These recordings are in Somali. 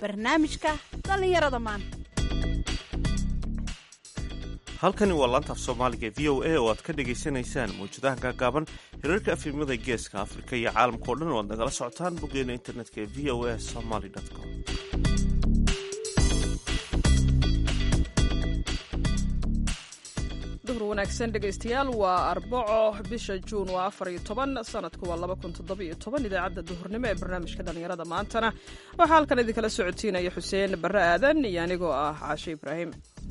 barnaamijka dhallinyarada maanta halkani waa laanta af soomaaliga v o a oo aad ka dhagaysanaysaan mawjadaha gaagaaban hirarka afimada geeska afrika iyo caalamka o dhan oo aad nagala socotaan boggeena internetka ee v o a somaly com duhur wanaagsan dhegaystayaal waa arbaco bisha juun waa afar iyo toban sanadku waa laba kun toddobiyo toban idaacadda duhurnimo ee barnaamijka dhallinyarada maantana waxaa halkan idinkala socotiinaya xuseen barre aadan iyo anigoo ah caashe ibraahim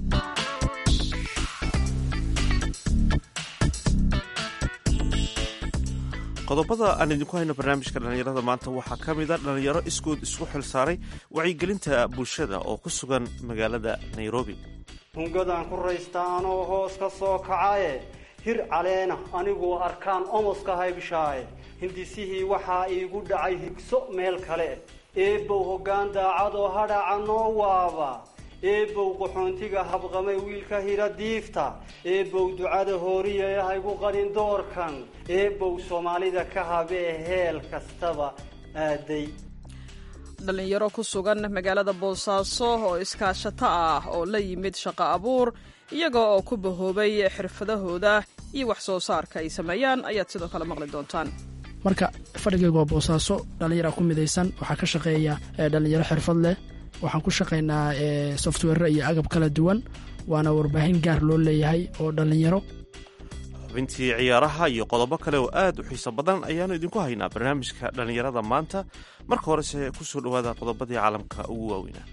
qodobada aan idinku hayno barnaamijka dhallinyarada maanta waxaa ka mid a dhallinyaro iskood isku xilsaaray wacyigelinta bulshada oo ku sugan magaalada nairobi hungadaan ku raystaa anoo hoos ka soo kacaye hir caleena anigoo arkaan omoska haybshaaye hindisihii waxaa iigu dhacay higso meel kale eebow hoggaan daacadoo hadhaca noo waaba eebow qaxoontiga habqamay wiilka hira diifta eebow ducada hooriya ee haygu qarin doorkan eebow soomaalida ka habee heel kastaba aaday dhallinyaro ku sugan magaalada boosaaso oo iskaashato ah oo la yimid shaqo abuur iyaga oo ku bahoobay xirfadahooda iyo wax soo saarka ay sameeyaan ayaad sidoo kale maqli doontaan marka fadhigayga waa boosaaso dhallinyara ku midaysan waxaa ka shaqeeya dhallinyaro xirfad leh waxaan ku shaqaynaa software iyo agab kala duwan waana warbaahin gaar loo leeyahay oo dhallinyaro xubintii ciyaaraha iyo qodobo kale oo aad u xiiso badan ayaanu idinku haynaa barnaamijka dhallinyarada maanta marka horese ku soo dhowaada qodobadii caalamka ugu waaweynaa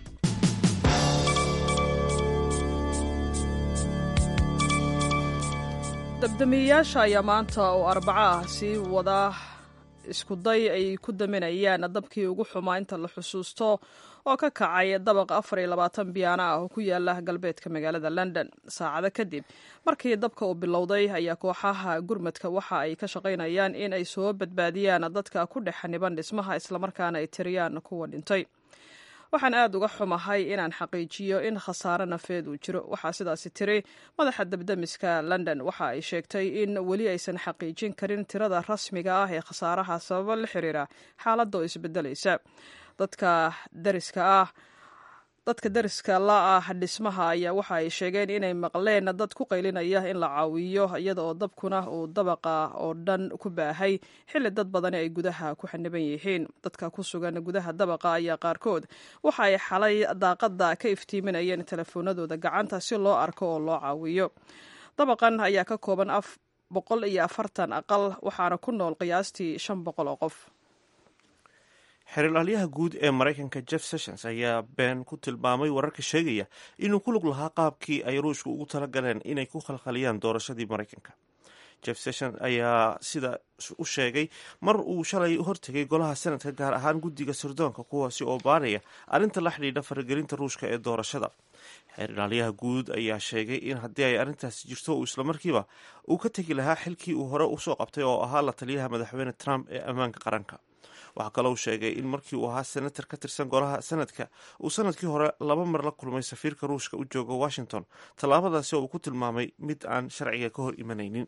dabdamiyeyaasha ayaa maanta oo arbaco ah sii wada iskuday ay ku daminayaan dabkii ugu xumaa inta la xusuusto oo ka kacay dabaq afar iyo labaatan biyaana ah oo ku yaala galbeedka magaalada london saacado kadib markii dabka uu bilowday ayaa kooxaha gurmadka waxa ay ka shaqaynayaan in ay soo badbaadiyaan dadka ku dhex xaniban dhismaha islamarkaana ay tiriyaan kuwa dhintay waxaan aad uga xumahay inaan xaqiijiyo in khasaare nafeed uu jiro waxaa sidaasi tiri madaxa dabdamiska london waxa ay sheegtay in weli aysan xaqiijin karin tirada rasmiga ah ee khasaaraha sababo la xiriira xaaladda oo isbedelaysa dadka dariska ah dadka dariska la ah dhismaha ayaa waxa ay sheegeen inay maqleen dad ku qaylinaya in la caawiyo iyada oo dabkuna uu dabaqa oo dhan ku baahay xilli dad badani ay gudaha ku xaniban yihiin dadka ku sugan gudaha dabaqa ayaa qaarkood waxa ay xalay daaqada ka iftiiminayeen telefoonadooda gacanta si loo arko oo loo caawiyo dabaqan ayaa ka kooban af boqol iyo afartan aqal waxaana ku nool qiyaastii shan boqol oo qof xerilaalyaha guud ee maraykanka jeff sessions ayaa been ku tilmaamay wararka sheegaya inuu ku lug lahaa qaabkii ay ruushka ugu talagaleen inay ku khalkhaliyaan doorashadii maraykanka jeff sessions ayaa sida u sheegay mar uu shalay hortegay golaha senadka gaar ahaan guddiga sirdoonka kuwaasi oo baanaya arrinta la xidhiidha faragelinta ruushka ee doorashada xerilaalyaha guud ayaa sheegay in haddii ay arrintaasi jirto uu islamarkiiba uu ka tegi lahaa xilkii uu hore usoo qabtay oo ahaa la taliyaha madaxweyne trump ee ammaanka qaranka waxaa kaloo sheegay in markii uu ahaa senator ka tirsan golaha senadka uu sanadkii hore laba mar la kulmay safiirka ruushka u jooga washington tallaabadaasi oo uu ku tilmaamay mid aan sharciga ka hor imanaynin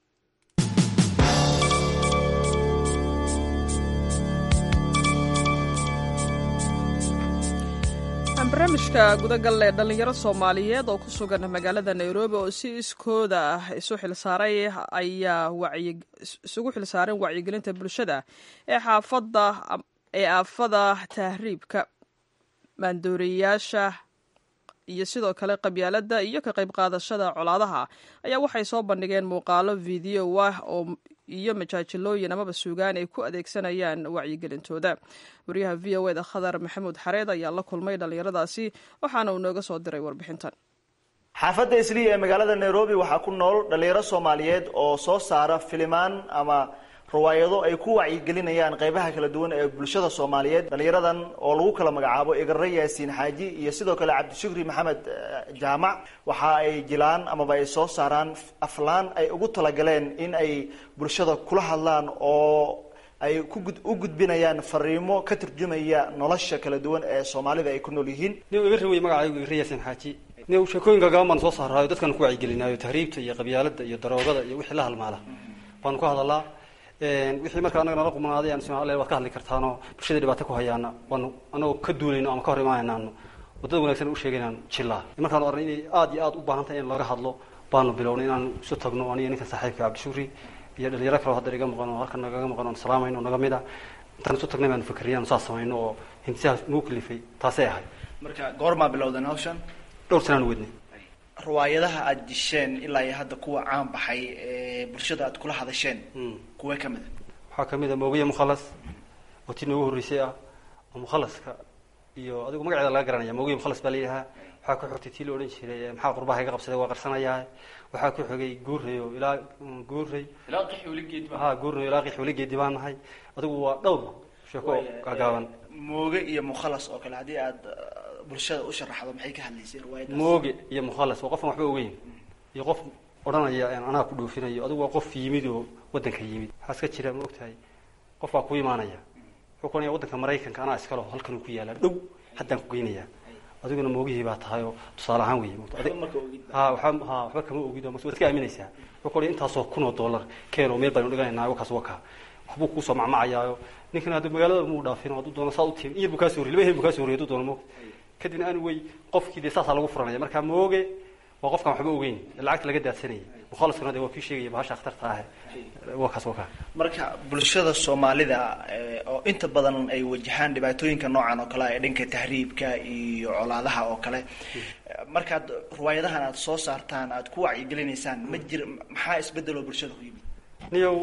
barnaamijka gudagal ee dhallinyaro soomaaliyeed oo ku sugan magaalada nairobi oo si iskooda ah isu xilsaaray ayaa isugu xilsaareen wacyigelinta bulshada ee xaafada ee aafada tahriibka maandooriyayaasha iyo sidoo kale qabyaalada iyo ka qayb qaadashada colaadaha ayaa waxay soo bandhigeen muuqaalo video ah oo iyo majaajilooyin amaba suugaan ay ku adeegsanayaan wacyigelintooda wariyaha v o eda khadar maxamuud xareed ayaa la kulmay dhallinyaradaasi waxaana uu nooga soo diray warbixintan xaafadda isliya ee magaalada nairobi waxaa ku nool dhallinyaro soomaaliyeed oo soo saara filimaan ama riwaayado ay ku wacyigelinayaan qaybaha kala duwan ee bulshada soomaaliyeed dhallinyaradan oo lagu kala magacaabo igare yaasiin xaaji iyo sidoo kale cabdishukri maxamed jaamac waxa ay jilaan amaba ay soo saaraan aflaan ay ugu talagaleen in ay bulshada kula hadlaan oo ay u gudbinayaan fariimo ka turjumaya nolosha kala duwan ee soomaalida ay ku nool yihiin nin igare wey magacaygu igare yaasiin xaaji nin sheekooyinka gaban baan soo saaraayo dadkan ku wacyigelinaayo tahriibta iyo qabyaalada iyo daroogada iyo wixii la halmaala baanu ka hadalaa wixii marka anaga nala qumanaaday aan isma alle waad ka hadli kartaanoo bulshada dhibaato ku hayaana waanu anagoo ka duulayno ama ka hor imaanaynaanu wadada wanaagsan u sheegaynaan jillaa markaanu arnay inay aada iyo aada u baahan tahay in laga hadlo baanu bilownay inaanu isu tagno aniga ninkan saaxiibka cabdishuuri iyo dhalinyaro kaleo hadda iga maqan oo halkan nagaga maqan oon salaamayno naga mid a intaan isu tagnay baanu fikriya anu saas samayno oo hindisahaas nagu kalifay taasay ahay marka goormaa bilowdeen hawshan dhowr sanaanu wednay riwaayadaha aada disheen ilaa iyo hadda kuwa caan baxay ee bulshada aad kula hadasheen kuwee ka mid a waxaa kamid a moogiya mukhalas oo tii noogu horreysay ah oo mukhalaska iyo adigu magaceeda laga garanaya moogiya mukhalas baa layihahaa waxaa ku xigtay tii la odhan jiray maxaa qurbaha iga qabsaday waa qarsanayaa waxaa ku xigay guurey oo ilaa guurey ha guurey ilaa qix weligeedi baan nahay adigu waa dhowr sheeko gaagaaban mooge iyo mukhalas oo kale haddii aad bulshada u sharaxdo maxay ka hadlaysay riwaayadaas mooge iyo mukhalas waa qofaan waxba ogeyn iyo qof odhanaya anaa ku dhoofinayo adigu waa qof yimid oo waddanka yimid waxaa iska jira ma ogtahay qof baa ku imaanaya wuxuu ku onaya waddanka maraykanka anaa iskalo halkanuu ku yaala dhow haddaan ku geynayaa adiguna moogihii baa tahay oo tusaale ahaan wey ha waba ha waxba kama ogid mas waad iska aaminaysaa wuxuu ku onaya intaasoo kun oo dollar keen oo meel baynu dhiganaynaa wakaas waka waxbuu kuusoo macmacayaayo ninkan hadda magaalada muu dhaafin oo hadduu doono saa u tiim iyar buu kaa soo horrey laba hel buu kaa soo horrey hadduu doono moog kadibna aan wey qofkii dee saasaa lagu furanaya marka mooge waa qofkaan waxba ogeyn lacagta laga daadsanayay mukhalaskuna de waa kii sheegaya bahasha akhtarta ah wakaas waka marka bulshada soomaalida oo inta badan ay wajahaan dhibaatooyinka noocan oo kale ee dhanka tahriibka iyo colaadaha oo kale markaad riwaayadahan aad soo saartaan aad ku wacyigelinaysaan ma jir maxaa isbedeloo bulshada ku yimid niyow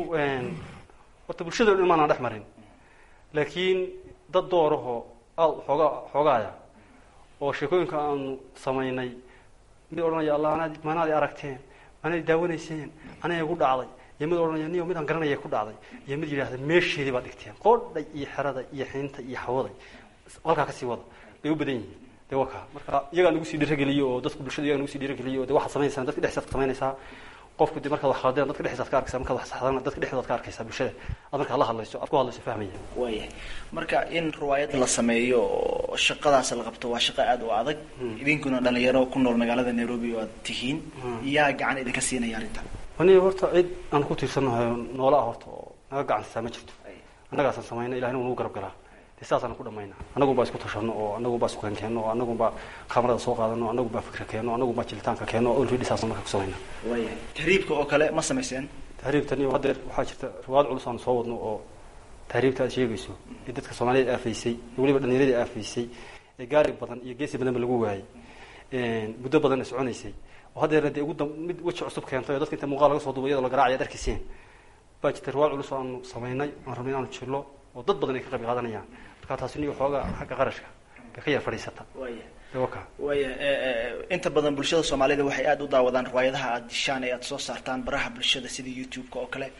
horta bulshada o dhan maanaan dhex marin laakiin dad doorahoo aada xooga xoogaaya oo sheekooyinka aanu samaynay mid odhanaya allah anaad maanaadi aragteen maanaadi daawanayseen aniga igu dhacday iyo mid odhanaya niyo midaan garanaya ku dhacday iyo mid yidhahda meesheedii baad dhigteen qoodhay iyo xerada iyo xiinta iyo xawaday halkaa kasii wada bay u badan yihiin de waa kaa marka iyagaa nagu sii dhirageliyo oo dadku bulshada iyagaa nagu sii dhirageliyo o de waxaad samaynaysaa dadka dhexdiisaad ka samaynaysaa qofku de markaad wax khaldeen dadka dhexdiisaad ka arkaysaa markaad wax saxdana dadka dhexdoodaad ka arkaysaa bulshada aad markaad la hadlayso aad ku hadlayso fahmaya waayahay marka in riwaayad la sameeyo oo shaqadaas la qabto waa shaqo aada u adag idinkuna dhalinyaro ku nool magaalada nairobi oo aad tihiin yaa gacan idinka siinaya arrintan aniga horta cid aan ku tiirsannahay noola ah horta oo naga gacansisaa ma jirto annagaasaan samayna ilahina uu nagu garab galaa de sidaasaan ku dhamayna annagun baa isku tashano oo annagun baa isku keenkeenno oo annagun baa kamarada soo qaadano annagun baa fikra keenno annagun baa jilitaanka keenno oo already saasaan marka ku samayna waayahay tahriibka oo kale ma samayseen tahriibtan iyo haddeer waxaa jirta riwaayad culus aanu soo wadno oo tahriibta aad sheegayso ee dadka soomaaliyad aafaysay iyo weliba dhallinyaradii aafaysay ee gaari badan iyo geesi badanba lagu waayey muddo badanna soconaysay oo haddeerna dee ugu mid weji cusub keentay oo dadka inta muuqaal laga soo duuba iyadoo la garacaya ad arkayseen baa jirta riwaayad culus oo aanu samaynay aan rabnay inaanu jillo oo dad badan ay ka qayb qaadanayaan marka taasi niyo xoogaa xagga qarashka bay ka yar fadhiisata waaya waka waaya inta badan bulshada soomaalida waxay aada u daawadaan riwaayadaha aada dishaan ee aada soo saartaan baraha bulshada sida youtube-ka oo kale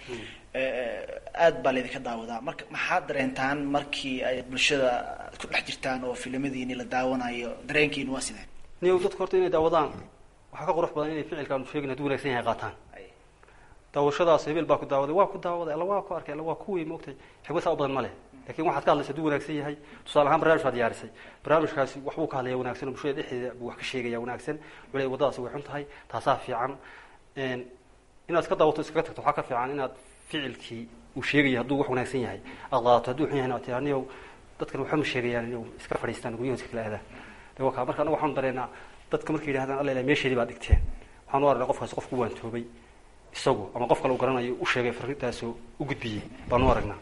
aad baa laydinka daawadaa marka maxaad dareentaan markii ay bulshada ku dhex jirtaan oo filimadiini la daawanayo dareenkiini waa sidee niyow dadka horta inay daawadaan waxaa ka qurux badan inay ficilka aanu sheegin haduu wanagsan yahay qaataan daawashadaas hebel baa ku daawaday waa ku daawaday alla waa ku arkay alla waa kuwii maogtay xigmad saa u badan ma leh lakin waxaad ka hadlaysa haduu wanaagsan yahay tusaale ahaan barnamij baad diyaarisay barnaamijkaasi waxbuu ka hadlaya wanaagsan oo bulshada dhexdeeda buu wax ka sheegaya wanaagsan wala waddadaasi way xun tahay taasaa fiican inaad iska daawato iskaga tagto waxaa ka fiican inaad ficilkii uu sheegaya hadduu wax wanaagsan yahay aad qaadato hadduu xun yahay tia niyow dadkan waxa ma sheegayaan inuu iska fadhiistaan guryahoos kala aadaan de waka marka anaga waxaanu dareenaa dadka markay yidhahdaan alla ilahay meesheedii baad dhigteen waxaan u aragnaa qofkaasi qof ku waantoobay isagu ama qof kale u garanayo u sheegay farrintaasoo u gudbiyey baanu aragnaa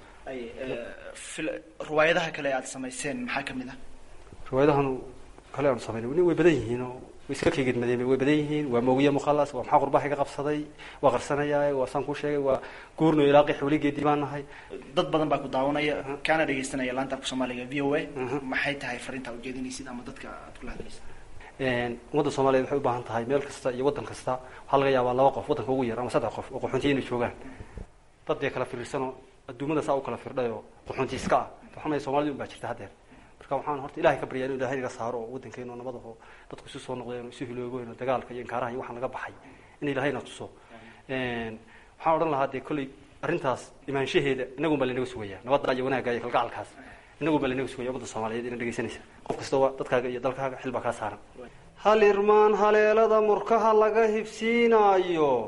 riwaayadaha kale aada samayseen maxaa kamid ah riwaayadahan kale aanu samaynay weli way badan yihiin oo way iska keegedmadeen way badan yihiin waa moogiya mukhalas waa maxaa qurbaha iga qabsaday waa qarsanayaa waa saan kuu sheegay waa guurno ilaa qix weligeedii baan nahay dad badan baa ku daawanaya kaana dhegaystanaya laanta afka soomaaliga v o a maxay tahay fariintaa ujeedinaysid ama dadka aad kula hadlaysid ummadda soomaliyeed waxay u baahan tahay meel kasta iyo waddan kasta waxaa laga yaabaa laba qof waddanka ugu yar ama saddex qof oo qaxoontiya inay joogaan dad dee kala firirsanoo adduumada saa u kala firdhay oo qaxoonti iska ah waxamaya soomaalida un baa jirta haddeer marka waxaan horta ilahay ka baryaa inu ilahay naga saaro oo waddankeena oo nabad aho dadku isu soo noqdeen oo isu hiloogoyn oo dagaalka iyo inkaaraha iyo waxaan laga baxay in ilahayna tuso waxaan odhan lahaa dee kolley arrintaas imaanshaheeda inagun baa lanaga sugayaa nabadda iyo wanaagga iyo kalgacalkaas inagun baa lanaga sugaya ummadda soomaaliyeed ina dhegaysanaysa qof kastaba dadkaaga iyo dalkaaga xil baa kaa saaran hal irmaan haleelada murkaha laga hibsiinaayo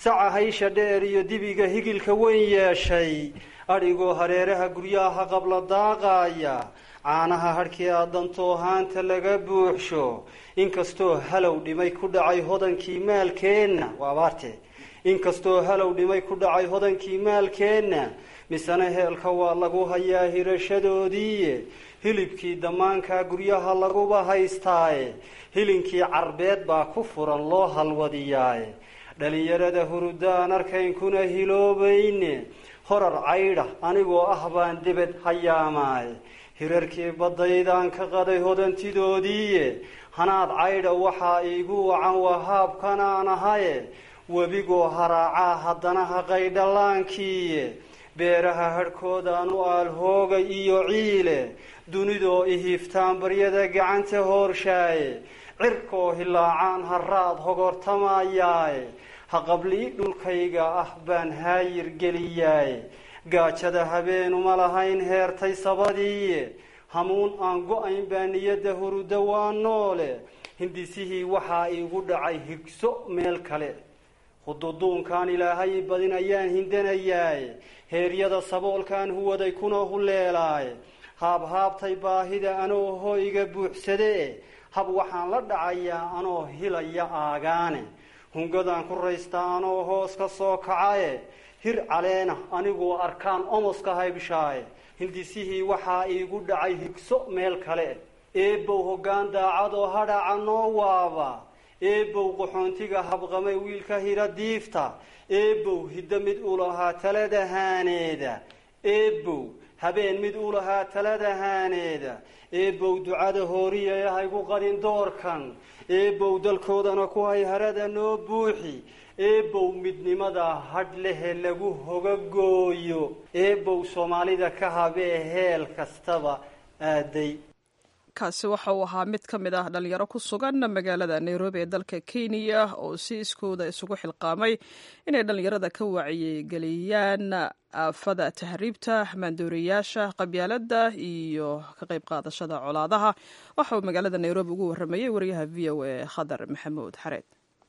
saca haysha dheer iyo dibiga higilka weyn yeeshay adhigoo hareeraha guryaha qabla daaqaaya caanaha hadhkii aadantoo haanta laga buuxsho inkastoo halow dhimay ku dhacay hodankii maalkeenna waa abaarte inkastoo halow dhimay ku dhacay hodankii maalkeenna misena heelka waa lagu hayaa hirashadoodiiye hilibkii damaankaa guryaha laguba haystaaye hilinkii carbeed baa ku furan loo halwadiyaaye dhalinyarada hurudaan arkaynkuna hiloobayne horar caydha anigoo ah baan debed hayaamaaye hirarkii baddaydaan ka qaday hodantidoodiiye hanaad caydha waxaa iigu wacan wahaabkanaan ahaye webigoo haraacaa haddana haqaydhallaankiiye beeraha hadhkoodaan u aalhooga iyo ciile dunidoo ihiiftaan baryada gacanta hoorshaaye cirkoo hilaacaan haraad hogortamayaaye haqablii dhulkayga ah baan haayir geliyaaye gaajada habeenuma lahayn heertay sabadiiye hamuun aan go-ayn baa niyadda huruda waa noole hindisihii waxaa iigu dhacay higso meel kale hududuunkaan ilaahay badin ayaan hindanayaaye heeryada saboolkaan huwaday kuna huleelaaye haabhaabtay baahida anoo hoyga buuxsadee hab waxaan la dhacayaa anoo hilaya aagaane hungadaan ku raystaa anoo hoos ka soo kacaye hir caleena aniguo arkaan omoska haybshaaye hindisihii waxaa iigu dhacay higso meel kale eebow hoggaan daacadoo hadhaca noo waaba eebow qaxoontiga habqamay wiilka hira diifta eebow hiddo mid u lahaa talada haaneeda eebow habeen mid u lahaa talada haaneeda eebow ducada hooriya haygu qarin doorkan eebow dalkoodana ku hay harada noo buuxi eebow midnimada hadh lehe lagu hogagooyo eebow soomaalida ka habee heel kastaba aaday kaasi waxa uu ahaa mid ka mid ah dhalinyaro ku sugan magaalada nairobi ee dalka kenya oo si iskooda isugu xilqaamay inay dhalinyarada ka wacyigeliyaan aafada tahriibta maandooriyayaasha qabyaaladda iyo ka qayb qaadashada colaadaha waxa uu magaalada nairobi ugu waramayey wariyaha v o a khadar maxamuud xareed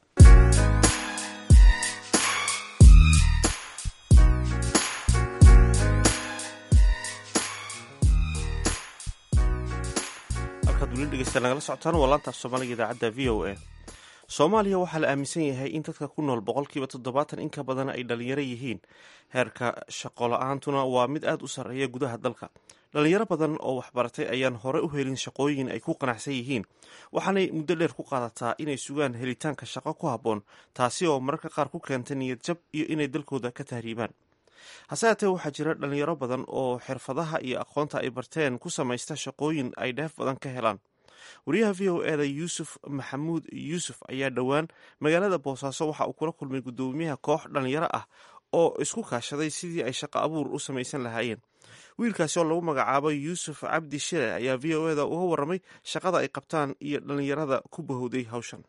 nagala socotaan waa laantaaf soomaaliga idaacadda v o a soomaaliya waxaa la aaminsan yahay in dadka ku nool boqolkiiba toddobaatan in ka badan ay dhalinyaro yihiin heerka shaqo la-aantuna waa mid aada u sarreeya gudaha dalka dhalinyaro badan oo waxbaratay ayaan hore u helin shaqooyin ay ku qanacsan yihiin waxaanay muddo dheer ku qaadataa inay sugaan helitaanka shaqo ku habboon taasi oo mararka qaar ku keenta niyad jab iyo inay dalkooda ka tahriibaan hase haatee waxaa jira dhalinyaro badan oo xirfadaha iyo aqoonta ay barteen ku samaysta shaqooyin ay dheef badan ka helaan wariyaha v o eda yuusuf maxamuud yuusuf ayaa dhowaan magaalada boosaaso waxa uu kula kulmay guddoomiyaha koox dhalinyaro ah oo isku kaashaday sidii ay shaqo abuur u samaysan lahaayeen wiilkaasi oo lagu magacaabo yuusuf cabdi shile ayaa v o eda uga waramay shaqada ay qabtaan iyo dhalinyarada ku bahowday hawshan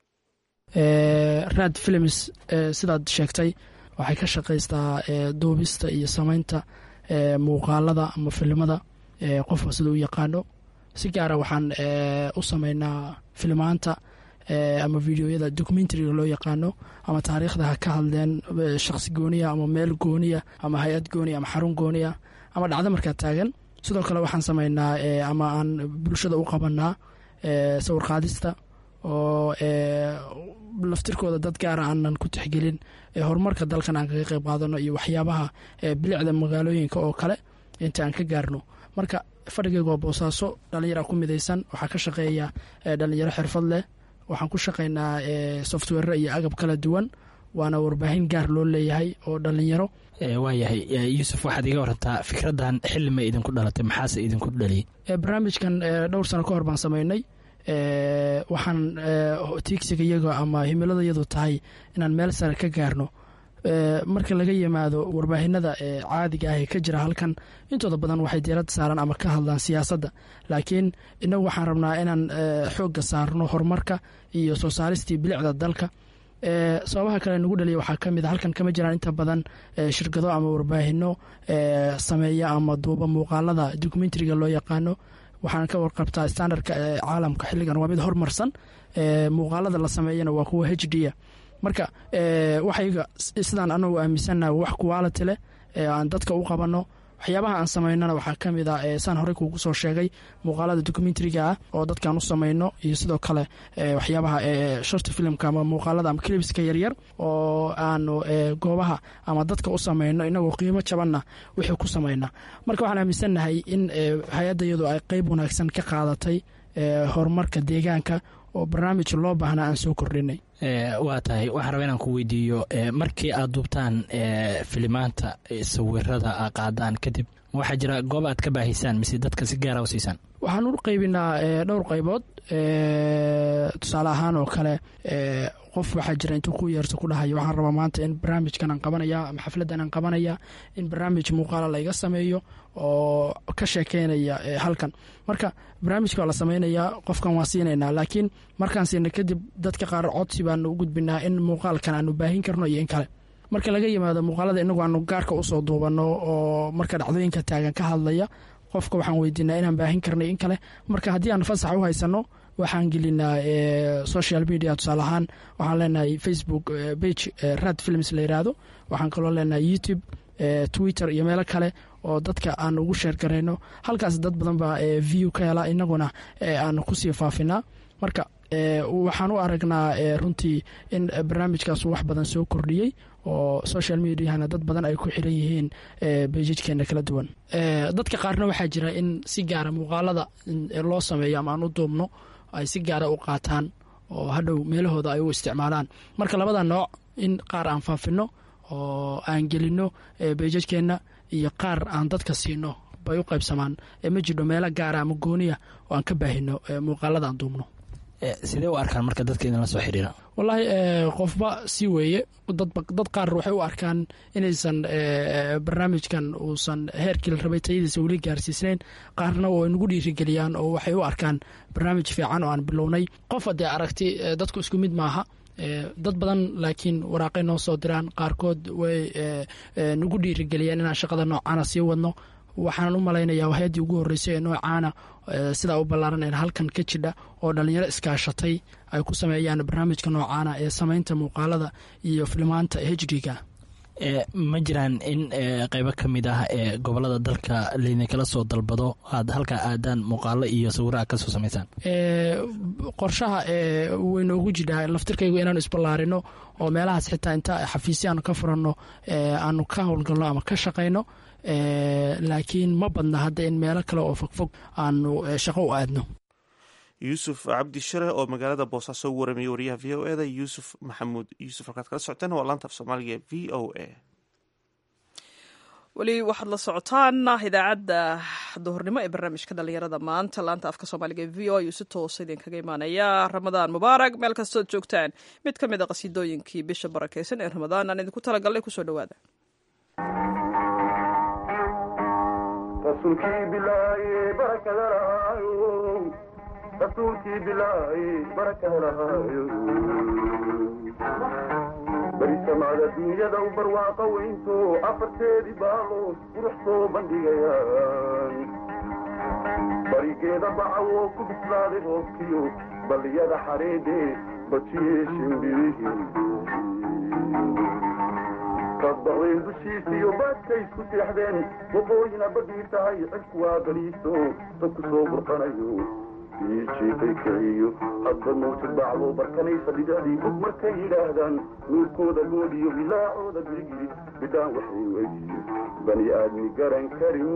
raad films sidaad sheegtay waxay ka shaqaystaa duubista iyo samaynta muuqaalada ama filimada qofka sida u yaqaano si gaara waxaan u sameynaa filmaanta ama videoyada documentariga loo yaqaano ama taariikhda ha ka hadleen shaqsi gooniya ama meel gooniya ama hay-ad gooniya ama xarun gooniya ama dhacdo markaa taagan sidoo kale waxaan sameynaa ama aan bulshada u qabanaa sawir qaadista oo laftirkooda dad gaara aanan ku tixgelin horumarka dalkan aan kaga qayb qaadano iyo waxyaabaha bilicda magaalooyinka oo kale inta aan ka gaarno marka fadhigayga waa boosaaso dhalinyara ku midaysan waxaa ka shaqeeya dhalinyaro xirfad leh waxaan ku shaqeynaa software iyo agab kala duwan waana warbaahin gaar loo leeyahay oo dhalinyaro waayahay yuusuf waxaad iga warantaa fikraddan xilli ma idinku dhalatay maxaase idinku dhaliyey barnaamijkan dhowr sano ka hor baan sameynay waxaan tiigsiga iyaga ama himilada iyadu tahay inaan meel sare ka gaarno marka laga yimaado warbaahinada caadiga ah ee ka jira halkan intooda badan waxay diirada saaraan ama ka hadlaan siyaasadda laakiin inagu waxaan rabnaa inaan xoogga saarno horumarka iyo soo saaristii bilicda dalka sababaha kale nagu dhaliya waxaa ka mid a halkan kama jiraan inta badan shirkado ama warbaahino sameeya ama duuba muuqaalada documentariga loo yaqaano waxaan ka warqabtaa standardka caalamka xilligan waa mid hormarsan muuqaalada la sameeyana waa kuwa h d a marka waxayga sidaan anagu aaminsannaha wax quality leh aan dadka u qabanno waxyaabaha aan samaynona waxaa ka mid a saan horey kuugu soo sheegay muuqaalada documentariga ah oo dadkaan u samayno iyo sidoo kale waxyaabaha shorta filimka ama muuqaalada ama clibska yaryar oo aanu goobaha ama dadka u samayno inagoo qiimo jabanna wixii ku samayna marka waxaan aaminsannahay in hay-adda iyadu ay qeyb wanaagsan ka qaadatay horumarka deegaanka oo barnaamij loo baahnaa aan soo kordhinay waa tahay waxaan raba inaan ku weydiiyo markii aad duubtaan filimaanta sawirada a qaadaan kadib waxaa jira goob aad ka baahisaan mise dadka si gaara u siisaan waxaan u qaybinaa dhowr qaybood tusaale ahaan oo kale qof waxaa jira intuu ku yeerto ku dhahayo waxaan rabaa maanta in barnaamijkan aan qabanaya ama xafladdan aan qabanaya in barnaamij muuqaala layga sameeyo oo ka sheekeynaya halkan marka barnaamijka waa la sameynayaa qofkan waan siinaynaa laakiin markaan siina kadib dadka qaar codsi baanu u gudbinaa in muuqaalkan aanu baahin karno iyo in kale marka laga yimaado muuqaalada inagu aanu gaarka usoo duubanno oo marka dhacdooyinka taagan ka hadlaya qofka waxaan weydiinaa inaan baahin karnay in kale marka haddii aan fasax u haysano waxaan gelinaa social media tusaale ahaan waxaan leenahay facebook bage rad films la yiraahdo waxaan kaloo leenahay youtube twitter iyo meelo kale oo dadka aan ugu sheer garayno halkaas dad badan baa view ka hela inaguna aan kusii faafinaa marka waxaan u aragnaa runtii in barnaamijkaas wax badan soo kordhiyey oo social mediahana dad badan ay ku xiran yihiin bejijkeena kala duwan dadka qaarna waxaa jira in si gaara muuqaalada loo sameeyo ama aan u duubno ay si gaara u qaataan oo hadhow meelahooda ay u isticmaalaan marka labada nooc in qaar aan faafino oo aan gelino bejajkeenna iyo qaar aan dadka siino bay u qaybsamaan ma jidho meelo gaara ama gooniya oo aan ka baahino muuqaalada aan duubno sidee u arkaan marka dadka idinla soo xiriira wallaahi qofba si weeye dad qaar waxay u arkaan inaysan barnaamijkan uusan heerkii la rabay tayadiisa weli gaarsiisnayn qaarna oo nagu dhiirigeliyaan oo waxay u arkaan barnaamij fiican oo aan bilownay qof haddee aragti dadku isku mid maaha dad badan laakiin waraaqay noo soo diraan qaarkood way nagu dhiirigeliyeen inaan shaqada noocaana sii wadno waxaan u malaynayaa hay-addii ugu horreysay ee noocaana sidaa u ballaaran ee halkan ka jidha oo dhallinyaro iskaashatay ay ku sameeyaan barnaamijka noocaana ee samaynta muuqaalada iyo filimaanta h d-ga ma jiraan in qeybo ka mid ah ee gobolada dalka laydinkala soo dalbado aad halkaa aadaan muuqaalo iyo sawiraha kasoo samaysaan qorshaha way noogu jidhaa laftirkaygu inaanu isballaarino oo meelahaas xitaa inta xafiisya aanu ka furanno aanu ka howlgalno ama ka shaqayno laakiin ma badna hadda in meelo kale oo fogfog aanu shaqo u aadno yuusuf cabdi share oo magaalada boosaaso u waramiyey wariyaha v o eda yuusuf maxamuud yuusuf halkaad kala socoteen waa laanta af soomaaliga v o a weli waxaad la socotaan idaacadda duhurnimo ee barnaamijka dhalinyarada maanta laanta afka soomaaliga ee v o ayuu si toosa idinkaga imaanaya ramadaan mubaarak meel kastood joogtaan mid ka mid a qasiidooyinkii bisha barakeysan ee ramadaan aan idinku talagalnay kusoo dhawaada rasuulkii bilaaye barakada lahaayo rasuulkii bilaaye barakada lahaayo beri samaada dunyada u barwaaqa weynto afarteedii baalood qurux soo bandhigayaan barigeeda bacawoo ku bislaaday roobkiyo balliyada xareedhe bajiyee shimbirihii kadbaqdeen dushiisiyo baadkay isku seexdeen waqooyina badhii tahay cirku waa baliiso dadku soo burqanayo iijiifay kiciyo hadba mawjad bacdo barkanaysa dhidacdii bug markay yidhaahdaan nuurkooda goodhiyo bilaacooda girigiri bidhaan waxay weydiyo bani aadmi garan karin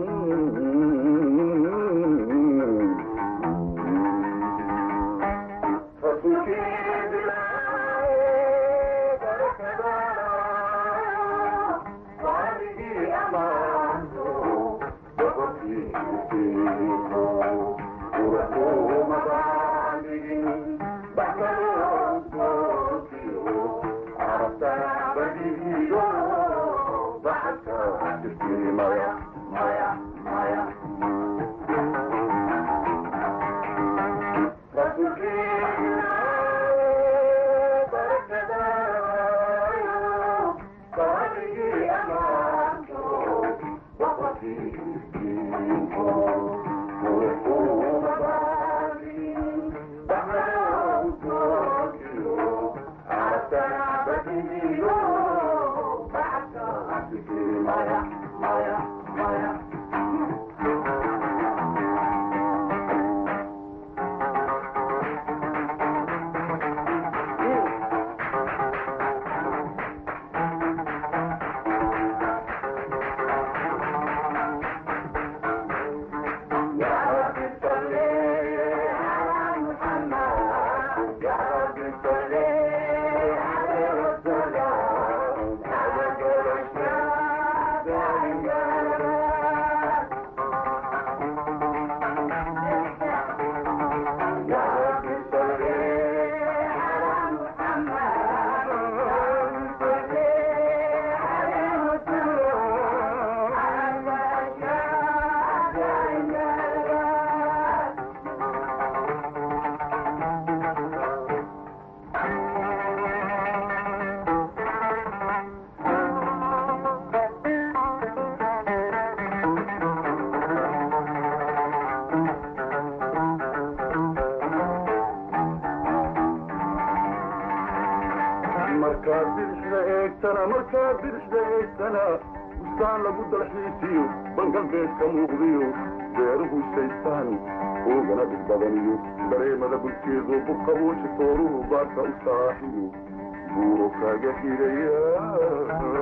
markaad bidixda eegtana markaad bidixda eegtana bustaan lagu dalxiisiyo bangalbeed ka muuqdiyo beeruhu shaystaan oogana dhig badaniyo dareemada bulkeedu buqabuushi tooruhu baarka u saaxiyo buuro kaaga xidhaya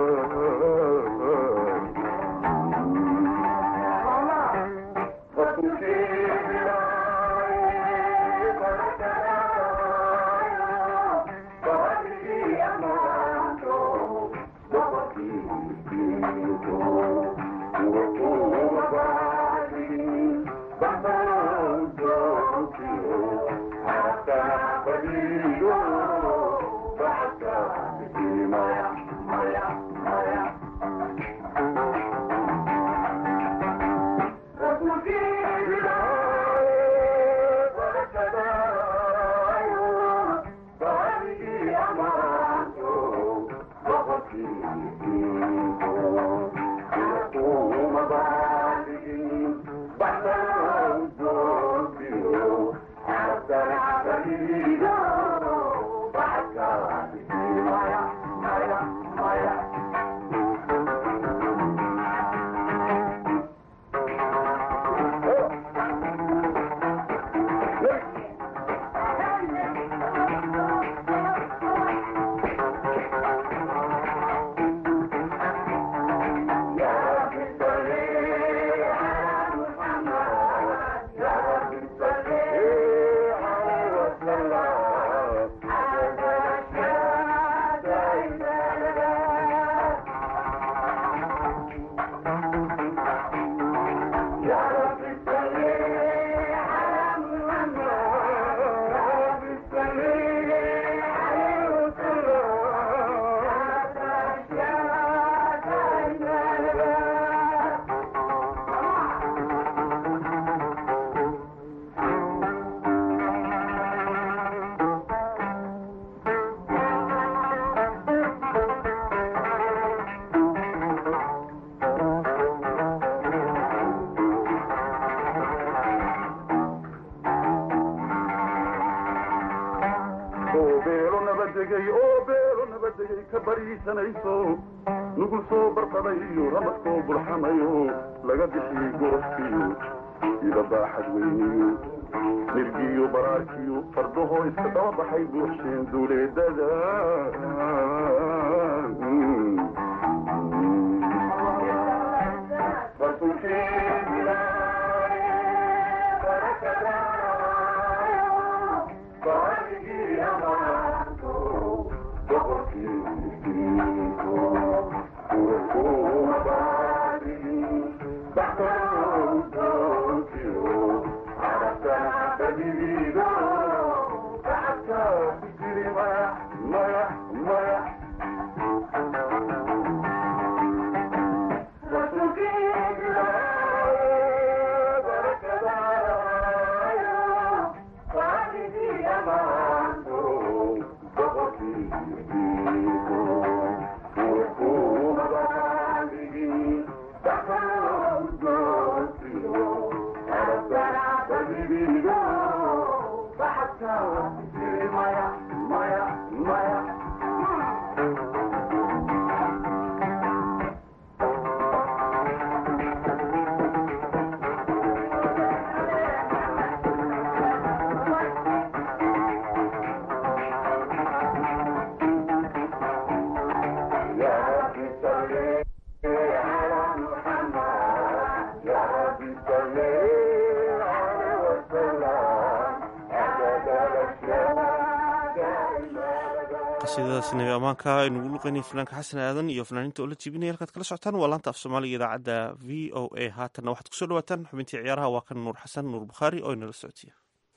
oo beelo nabadegay oo beelo nabadegay ka bariisanayso nugul soo barqaday iyo ramad soo burxamayo laga bixiyey gorofkiyo ida baaxad weyniyo nirgiyo baraarkiyo fardahoo iska daba baxay buuxsheen duuleedada qasiidadaasi nabi ammaanka aynugu luqeynay fanaanka xasan aadan iyo fanaaniinta oo la jibinaya halkaad kala socotaan waa laanta af soomaaliga idaacadda v o a haatanna waxaad kusoo dhawaataan xubintii ciyaaraha waa kan nuur xasan nuur bukhaari oo inala soctiya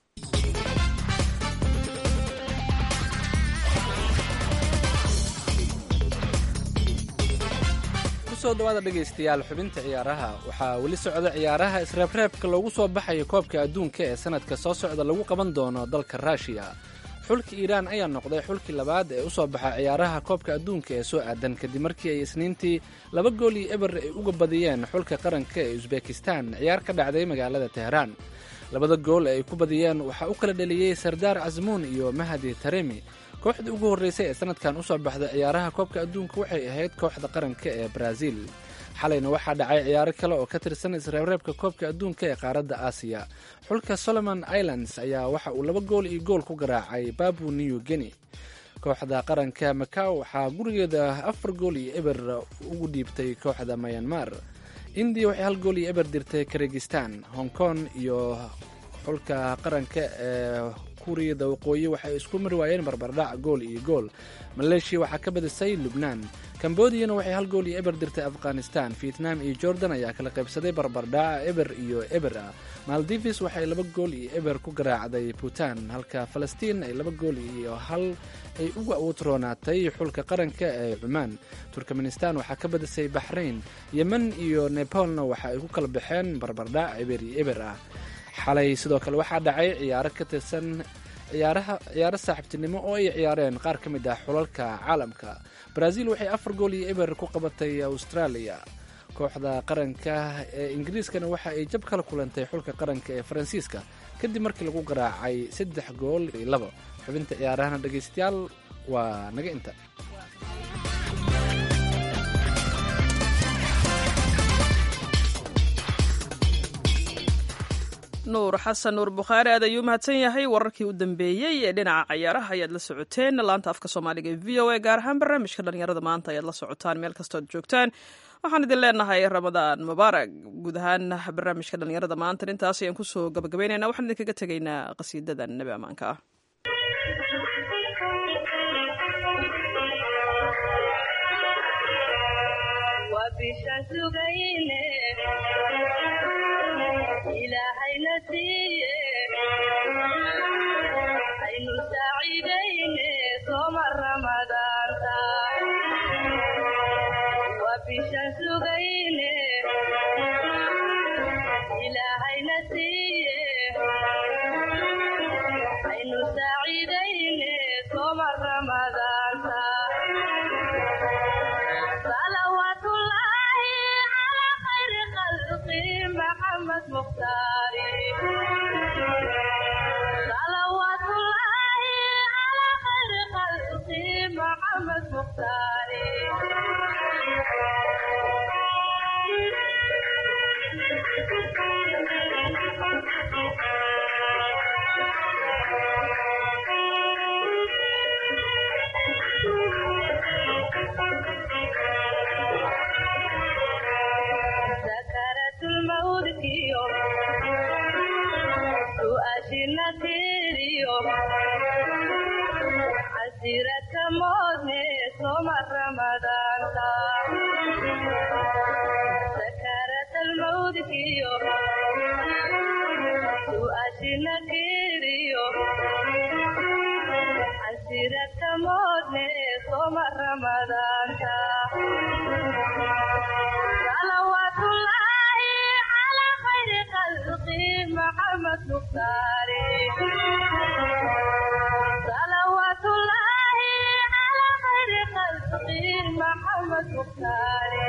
kusoo dhawaada dhegaystayaal xubinta ciyaaraha waxaa weli socda ciyaaraha isreebreebka loogu soo baxayo koobka adduunka ee sanadka soo socda lagu qaban doono dalka ruushiya xulka iiraan ayaa noqday xulkii labaad ee u soo baxa ciyaaraha koobka adduunka ee soo aadan kadib markii ay isniintii laba gool iyo eber ay uga badiyeen xulka qaranka ee usbekistan ciyaar ka dhacday magaalada teheraan labada gool ee ay ku badiyeen waxaa u kala dheliyey sardaar casmuun iyo mahadi taremi kooxdii ugu horreysay ee sanadkan usoo baxda ciyaaraha koobka adduunka waxay ahayd kooxda qaranka ee baraaziil xalayna waxaa dhacay ciyaaro kale oo ka tirsan isreebreebka koobka adduunka ee qaaradda aasiya xulka solomon islands ayaa waxa uu laba gool iyo gool ku garaacay babu new guinea kooxda qaranka macaw waxaa gurigeeda afar gool iyo eber ugu dhiibtay kooxda mayanmar indiya waxay hal gool iyo eber dirtay karegistan hong kong iyo xulka qaranka ee kuuriyada waqooyi waxay isku mari waayeen barbardhac gool iyo gool maleeshiya waxaa ka badisay lubnaan kambodiyana waxay hal gool iyo eber dirtay afghanistan vietnam iyo jordan ayaa kala qaybsaday barbardhaca eber iyo eber ah maldivis waxay laba gool iyo eber ku garaacday puntland halka falastiin ay laba gool iyo hal ay uga utroonaatay xulka qaranka ee cumaan turkmenistan waxaa ka badisay baxrain yemen iyo nepalna waxa ay ku kala baxeen barbardhac eber iyo eber ah xalay sidoo kale waxaa dhacay ciyaaro ka tirsan ciyaaraha ciyaaro saaxiibtinimo oo ay ciyaareen qaar ka mid ah xulalka caalamka brazil waxay afar gool iyo eber ku qabatay australia kooxda qaranka ee ingiriiskana waxa ay jab kala kulantay xulka qaranka ee faransiiska kadib markii lagu garaacay saddex gool iyo labo xubinta ciyaarahana dhegaystayaal waa naga inta nuur xasan nuur bukhaari aad ayuu mahadsan yahay wararkii u dambeeyey ee dhinaca cayaaraha ayaad la socoteen laanta afka soomaaliga ee v o a gaar ahaan barnaamijka dhalinyarada maanta ayaad la socotaan meel kastood joogtaan waxaan idin leenahay ramadaan mubaarak guud ahaan barnaamijka dhalinyarada maanta intaas ayaan kusoo gabagabeynayna waxaan idinkaga tegaynaa qasiidada nebi ammaanka ah ilaahayna siiye aynu saaciidayne sooma ramadaanta waa bishaan sugayne ilaahayna siiye aynu saaciidayne sooma ramadaanta salawaatullaahi calaa khayri khalqi maxamed mukhtaari salawaatullaahi calaa khayri khalqi maxamed mukhtaari sakaraatulmawdkiyo su'aashina tiriyo casiradka moodne sooma ramadaanta sakaratalmawdkiyo su'aashina tiriyo casiradka moodne sooma ramadaanta salawaatullaahi calaa khayri khalqi maxamed mukhtaari salawaatullaahi calaa khayri khalqi maxamed mukhtaari